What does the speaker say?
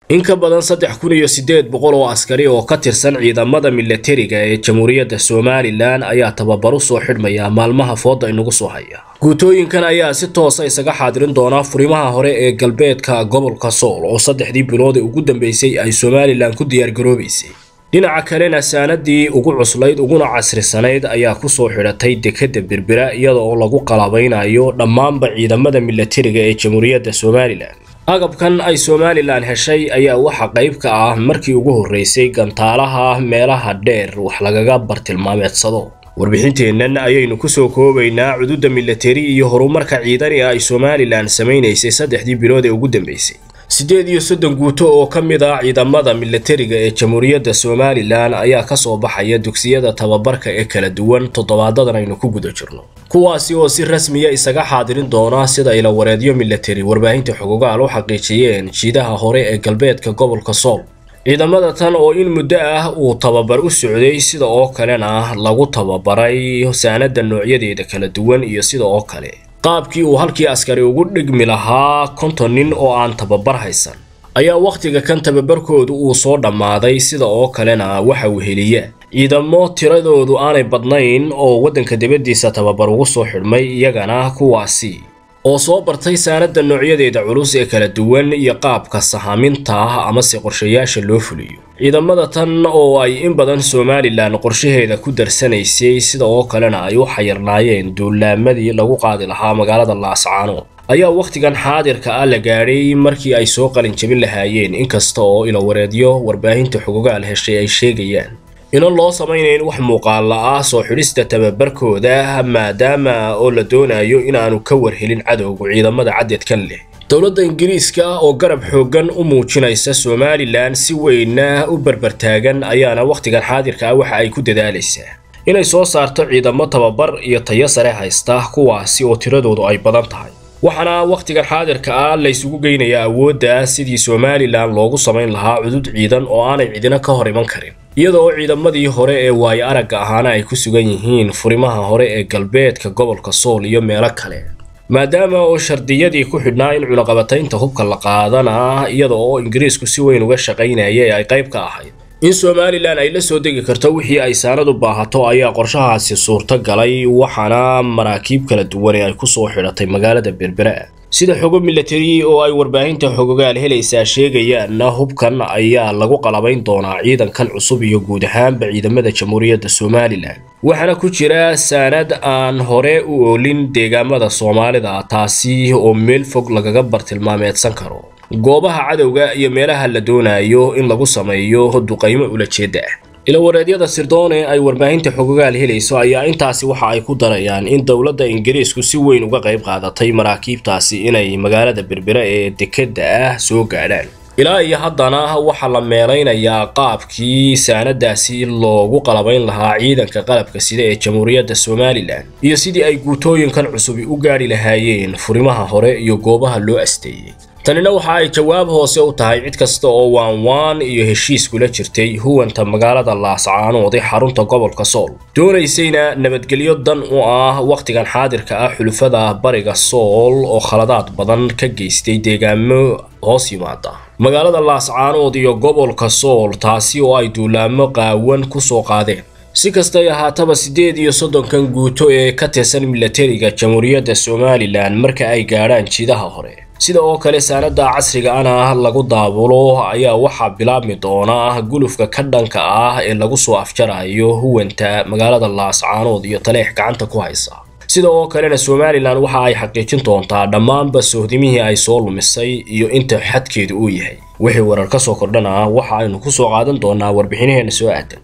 in ka badan saddex kun iyo siddeed boqol oo askari oo ka tirsan ciidamada milatariga ee jamhuuriyadda somalilan ayaa tababaru soo xidhmaya maalmaha fooda inagu soo haya guutooyinkan ayaa si toosa isaga xaadirin doonaa furimaha hore ee galbeedka gobolka sool oo saddexdii bilood ee ugu dambeysay ay somalilan ku diyaargaroobaysay dhinaca kalena saanadii ugu cuslayd uguna casrisanayd ayaa kusoo xidhatay dekadda berbera iyada oo lagu qalabaynayo dhammaanba ciidamada milatariga ee jamhuuriyadda somalilan agabkan ay somalilan heshay ayaa waxa qayb ka ah markii ugu horreysay gantaalaha meelaha dheer wax lagaga bartilmaameedsado warbixinteennan ayaynu kusoo koobaynaa cududa milatari iyo horumarka ciidani ay somalilan samaynaysay saddexdii bilood ee ugu dambeysay siddeed iyo soddon guuto oo ka mid ah ciidamada milatariga ee jamhuuriyadda somalilan ayaa kasoo baxaya dugsiyada tababarka ee kala duwan toddobaadadan aynu ku guda jirno kuwaasi oo si rasmiya isaga xaadirin doona sida ilawareedyo milatari warbaahinta xogogaal u xaqiijiyeen jiidaha hore ee galbeedka gobolka sool ciidamada tan oo in muddo ah uu tababar u socday sida oo kalena lagu tababaray saanada noocyadeeda kala duwan iyo sida oo kale qaabkii uu halkii askari ugu dhigmi lahaa konton nin oo aan tababar haysan ayaa wakhtiga kan tababarkoodu uu soo dhammaaday sida oo kalena waxa uu heliya ciidamo tiradoodu aanay badnayn oo waddanka dibaddiisa tababar ugu soo xidhmay iyagana kuwaasi oo soo bartay saanada noocyadeeda culus ee kala duwan iyo qaabka sahaminta ah amase qorshayaasha loo fuliyo ciidamada tan oo ay in badan somalilan qorshaheeda ku darsanaysay sida oo kalena ay u xayirnaayeen duulaamadii lagu qaadi lahaa magaalada laascaanood ayaa wakhtigan xaadirka ah la gaadhay markii ay soo qalin jabin lahaayeen inkasta oo ilawareedyo warbaahinta xogogaal heshay ay sheegayaan inan loo samaynayn wax muuqaala ah soo xidhista tababarkooda maadaama oo la doonayo inaanu ka warhelin cadowga ciidamada caddeedkan leh dowladda ingiriiska oo garab xooggan u muujinaysa somalilan si weynna u barbartaagan ayaana wakhtigan xaadirka ah waxa ay ku dadaalaysaa inay soo saarto ciidamo tababar iyo tayo sare haysta kuwaasi oo tiradoodu ay badan tahay waxaana wakhtigan xaadirka ah laysugu geynayaa awoodda sidii somalilan loogu samayn lahaa cudud ciidan oo aanay cidina ka hor iman karin iyada oo ciidamadii hore ee waayo aragga ahaana ay ku sugan yihiin furimaha hore ee galbeedka gobolka sool iyo meelo kale maadaama oo shardiyadii ku xidhnaa in cunaqabataynta hubka la qaadana iyada oo ingiriisku si weyn uga shaqaynaya ee ay qayb ka ahayd in somalilan ay la soo degi karto wixii ay saanad u baahato ayaa qorshahaasi suurto galay waxaana maraakiib kala duwan ee ay kusoo xidhatay magaalada berbera sida xogo milatari oo ay warbaahinta xogogaal helaysaa sheegayaanna hubkan ayaa lagu qalabayn doonaa ciidankan cusub iyo guud ahaanba ciidamada jamhuuriyadda somalilan waxaana ku jira saanad aan hore u oolin deegaamada soomaalida taasi oo meel fog lagaga bartilmaameedsan karo goobaha cadowga iyo meelaha la doonayo in lagu sameeyo duqaymo ulajeeda ah ilawareedyada sirdoone ay warbaahinta xogogaal helayso ayaa intaasi waxa ay ku darayaan in dowladda ingiriisku si weyn uga qayb qaadatay maraakiibtaasi inay magaalada berbera ee dekedda ah soo gaadhaan ilaa iyo haddana waxaa la meelaynayaa qaabkii saanadaasi loogu qalabayn lahaa ciidanka qalabka sida ee jamhuuriyadda somalilan iyo sidii ay guutooyinkan cusubi u gaadhi lahaayeen furimaha hore iyo goobaha loo asteeyey tanina waxa ay jawaab hoose u tahay cid kasta oo waanwaan iyo heshiis kula jirtay huwanta magaalada laascaanood ee xarunta gobolka sool doonaysayna nabadgelyo dan u ah wakhtigan xaadirka ah xulufada bariga sool oo khaladaad badan ka geystay deegaamo hoos yimaada magaalada laascaanood iyo gobolka sool taasi oo ay duulaamo qaawan ku soo qaadeen si kastay ahaataba siddeed iyo soddonkan guuto ee ka tirsan milatariga jamhuuriyadda somalilan marka ay gaadhaan jiidaha hore sida oo kale saanada casriga ana lagu daabulo ayaa waxaa bilaabmi doona gulufka ka dhanka ah ee lagu soo afjarayo huwanta magaalada laascaanood iyo taleex gacanta ku haysa sida oo kalena somalilan waxa ay xaqiijin doontaa dhammaanba sohdimihii ay soo lumisay iyo inta xadkeedu uu yahay wixii warar ka soo kordhana waxa aynu ku soo qaadan doonaa warbixinaheena soo aadan